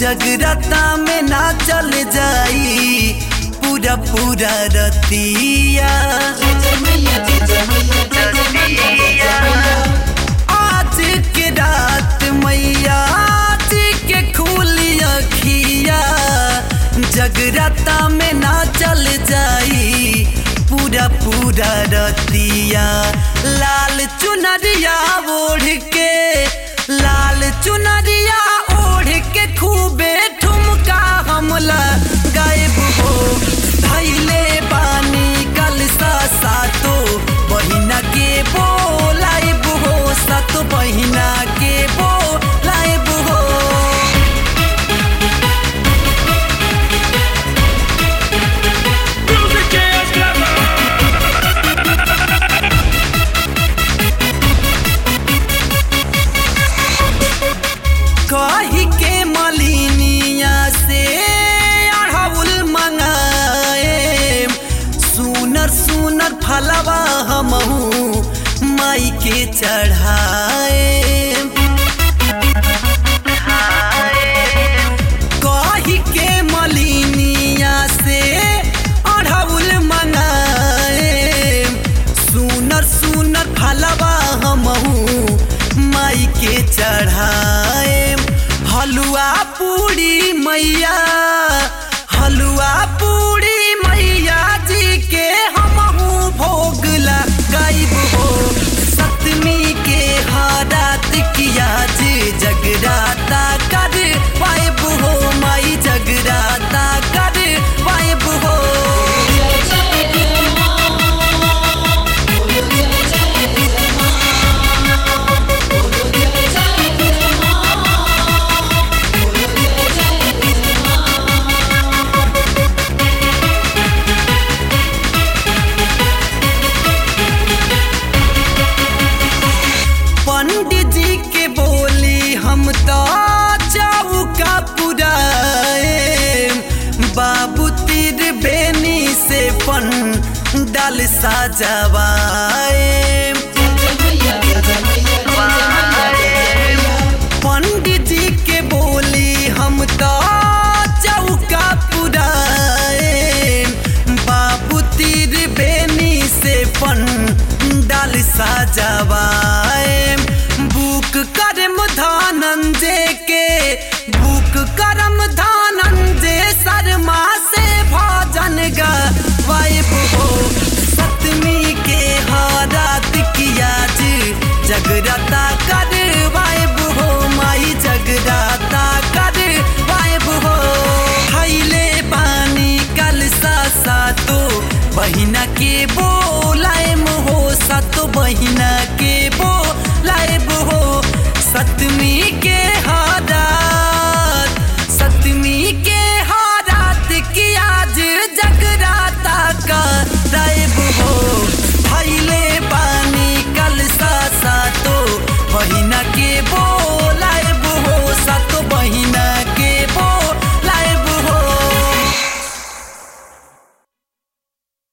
जगराता में ना चल जाई पूरा पूरा रतिया आज के रात मैया जी के खुली अखिया जगराता में ना चल जाई पूरा पूरा रतिया लाल चुनरिया ओढ़ के लाल चुनरिया ओढ़ के खूबे ठुमका हमला गायब हो धैले बानी कल सा सातो बहिना के बोलाइब हो सत बहिना के बोलाइब हो Music is clever. कही के मलिनिया से अढ़ौल मंगाए सुनर सुनर फलवा हमहू माई के चढ़ाए कही के मलिनिया से अढ़ौल मंगाए सुनर सुनर फलवा हमहू माई के चढ़ाए हलुआ पूरी मैया हलुआ पूरी मैया जी के हमहू भोगला गायब हो सतमी के हारात किया जे जगराता कर पाइब हो माई जगराता कर पाइब हो पंडित जी के बोली हम तो चौका पुराए बाबू तीर बेनी से पन डाल साजवाए पंडित जी के बोली हम तो चौका पुराए बाबू तीर बेनी से पन डाल साजवाए बुक करम धानंजे के बुक करम धानंजे शर्मा से भजन गायब हो सतमी के हारात किया जी जगरता